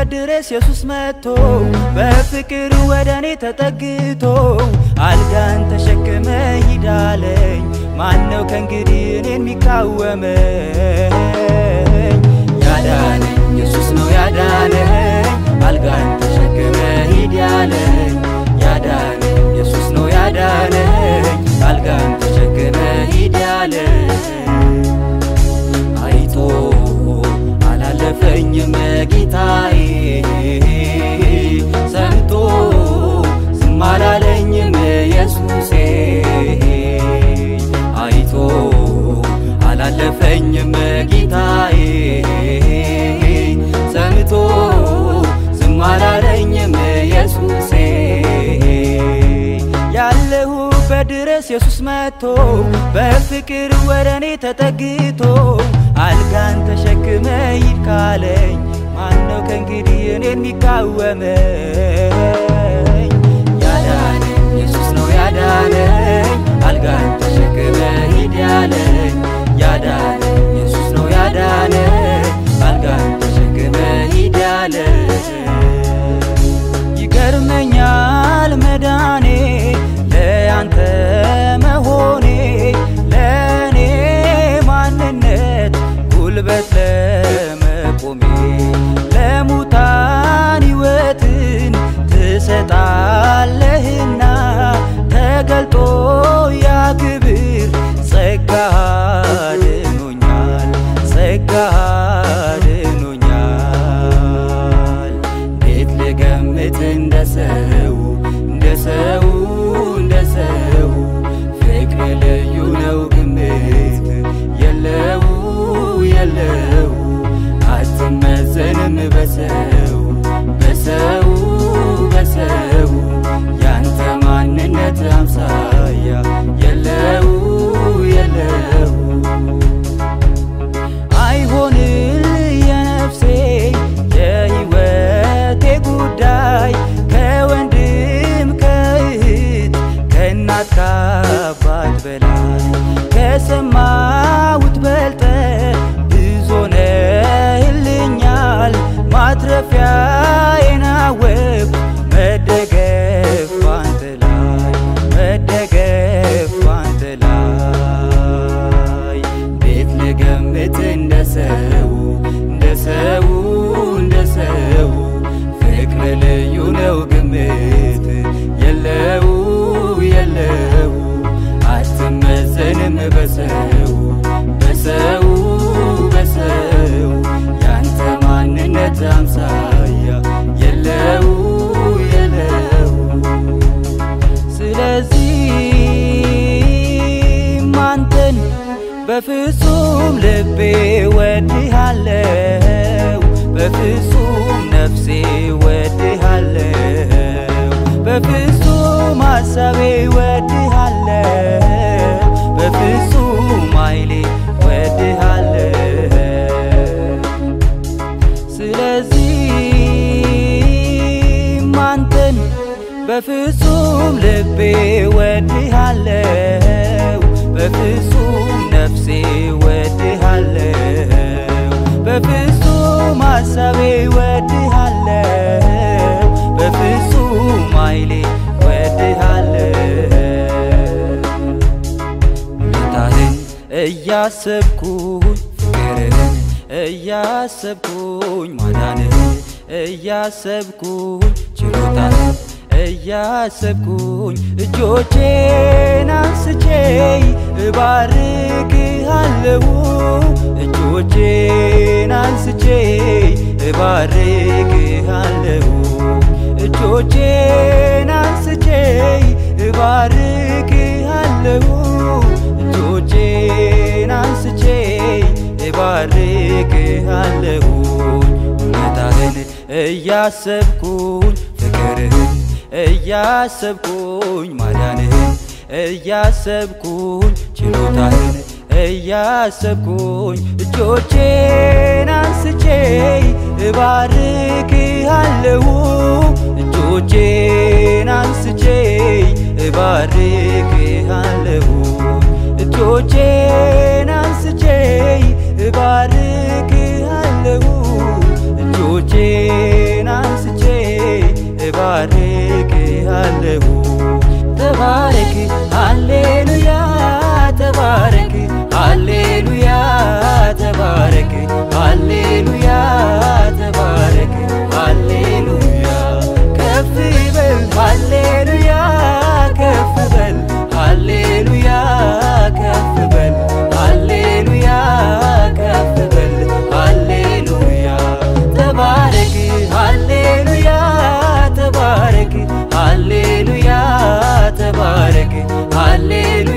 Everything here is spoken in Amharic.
ድረስ ኢየሱስ መጥቶ በፍቅር ወደ እኔ ተጠግቶ አልጋን ተሸክመ ሂዳለኝ ማነው ከእንግዲህ እኔን የሚቃወመኝ? ያዳነኝ ኢየሱስ ነው ያዳነኝ አልጋን ተሸክመ ሂድ ያለኝ ያዳነኝ ኢየሱስ ነው ያዳነኝ አልጋን ተሸክመ ሂድ ያለኝ አይቶ አላለፈኝም ጌታዬ ሰምቶ ዝም አላለኝም ኢየሱሴ አይቶ አላለፈኝም ጌታዬ ሰምቶ ዝም አላለኝም ኢየሱሴ ያለሁበት ድረስ ኢየሱስ መጥቶ በፍቅር ወደ እኔ ተጠግቶ አልጋን ተሸክመ ሂድ ካለኝ ማነው ከእንግዲህ እኔን የሚቃወመኝ? ያዳነኝ ኢየሱስ ነው ያዳነኝ አልጋን ተሸክመ ሂድ ያለኝ ያዳነኝ ኢየሱስ ነው ያዳነኝ አልጋን ተሸክመ ሂድ ያለኝ ይገርመኛል መዳኔ ለያንተ መሆኔ ለእኔ ማንነት ጉልበት ለመቆሜ ለሙታን ሕይወትን ትሰጣለህና ተገልጦ ያ ክብር ጸጋ አድኖኛል ጸጋ አድኖኛል እንዴት ልገምት እንደ ሰው እንደ ሰው እንደ ሰው ፍቅር ልዩ ነው ግምት የለው የለው አትመዘንም በሰው በሰው በሰው ያንተ ማንነት አምሳያ የለው የለው አይሆንል የነፍሴ የሕይወቴ ጉዳይ ከወንድም ከእህት ከእናት ከአባት በላይ ከሰማሁት በልጠ ብዙ ነህልኛል ማትረፊያዬን አወቅሁ መደገፍ ባንተ ላይ መደገፍ ባንተ ላይ እንዴት ልገምት እንደ ሰው እንደ ሰው እንደ ሰው ፍቅር ልዩ ነው ግምት የለው የለው አትመዘንም በሰው በሰው በሰው ያንተ ማንነት አምሳያ የለው የለው ስለዚህ አንተን በፍጹም ልቤ ወድሃለው በፍጹም ነፍሴ ወድሃለው በፍጹም ሐሳቤ ወድሃለው በፍጹም ኃይሌ ወድሃለው ስለዚህ አንተን በፍጹም ልቤ ወድሃለው በፍጹም ነፍሴ ወድሃለው በፍጹም ሐሳቤ ወድሃለው በፍጹም ኃይሌ ወድሃለው ውለታህን እያሰብኩኝ ፍቅርህን እያሰብኩኝ ማዳንህን እያሰብኩኝ ችሎታህን እያሰብኩኝ እጆቼን አንስቼ እባርክሃለሁ እጆቼን አንስቼ እባርክሃለሁ እጆቼን አንስቼ እባርክሃለሁ እጆቼን አንስቼ እባርክሃለሁ ውለታህን እያሰብኩኝ ፍቅርህን እያሰብኩኝ ማዳንህን እያሰብኩኝ ችሎታህን እያሰብኩኝ እጆቼን አንስቼ እባርክሃለሁ እጆቼን አንስቼ እባርክሃለሁ እጆቼን አንስቼ እባርክሃለሁ እጆቼን አንስቻለሁ ተባረክ ሃሌሉያ ተባረክ ሃሌሉያ ተባረክ ሃሌሉያ ተባረክ ሃሌሉያ ከፍ በል ሃሌሉያ ከፍ በል ሃሌሉያ ከፍ በል ሃሌሉያ ከፍ በል ሃሌሉያ ተባረክ ሃሌሉያ ተባረክ ሃሌሉያ ተባረክ ሃሌሉያ